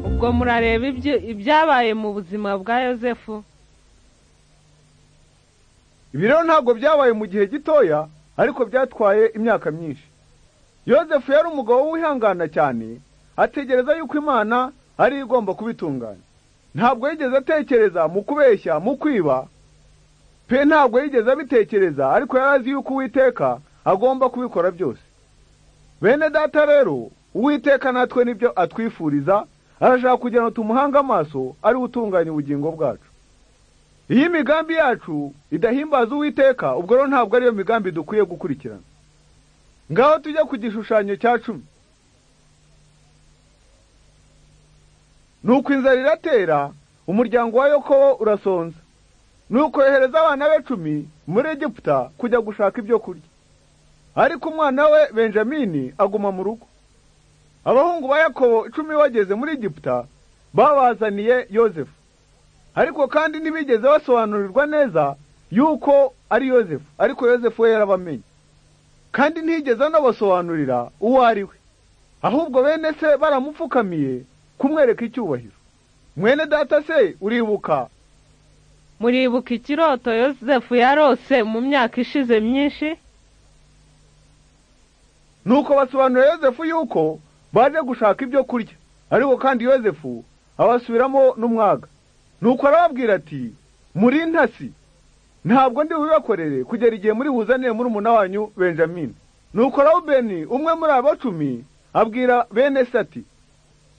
ubwo murareba ibyabaye mu buzima bwa yosefu ibi rero ntabwo byabaye mu gihe gitoya ariko byatwaye imyaka myinshi yosefu yari umugabo wihangana cyane ategereza yuko imana ari igomba kubitunganya ntabwo yigeze atekereza mu kubeshya mu kwiba pe ntabwo yigeze abitekereza ariko yari azi yuko uwiteka agomba kubikora byose bene data rero uwiteka natwe nibyo atwifuriza arashaka kugira ngo tumuhange amaso ariwe utunganya ubugingo bwacu iyo imigambi yacu idahimbaza uwiteka ubwo rero ntabwo ariyo migambi dukwiye gukurikirana ngaho tujya ku gishushanyo cya cumi nuko inzara iratera umuryango wa yokobo urasonza nuko yohereza abana be cumi muri egiputa kujya gushaka ibyo kurya ariko umwana we benjamini aguma mu rugo abahungu ba yakobo icumi bageze muri egiputa babazaniye yozefu ariko kandi ntibigeze basobanurirwa neza yuko ari yosefu ariko yosefu we yarabamenye kandi ntiyigeze anabasobanurira uwo ari we ahubwo bene se baramupfukamiye kumwereka icyubahiro mwene data se uribuka muribuka ikiroto yosefu yarose mu myaka ishize myinshi nuko basobanurira yosefu yuko baje gushaka ibyo kurya ariko kandi yosefu abasubiramo n'umwaga nuko arababwira ati muri ntasi ntabwo ndi bubibakorere kugera igihe muri buzanire muri umuna wanyu benjamin nuko rawubeni umwe muri abo cumi abwira bene se ati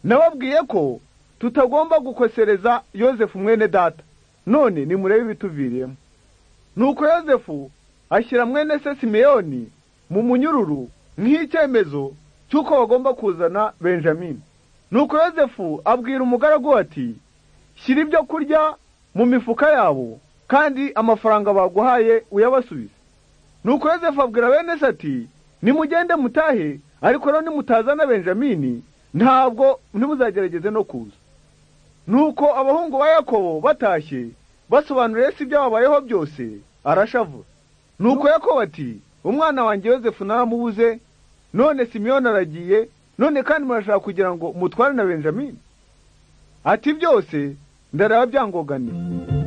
nababwiye ko tutagomba gukosereza yosefu mwene data none nimurebe ibituviriyemo nuko yosefu ashyira mwene se simeyoni mu munyururu nk'icyemezo cy'uko bagomba kuzana benjamin nuko yosefu abwira umugaragu ati shyira ibyo kurya mu mifuka yabo kandi amafaranga baguhaye uyabasubize nuko yosefu abwira bene se ati nimugende mutahe ariko rero nimutazana benjamini ntabwo ntimuzagerageze no kuza nuko abahungu ba yakobo batashye basobanuriye se ibyababayeho byose arashavura nuko yakobo ati umwana wanjye yosefu naramubuze none simiyoni aragiye none kandi murashaka kugira ngo mutware na benjamini ati byose ndaraba byangoganiye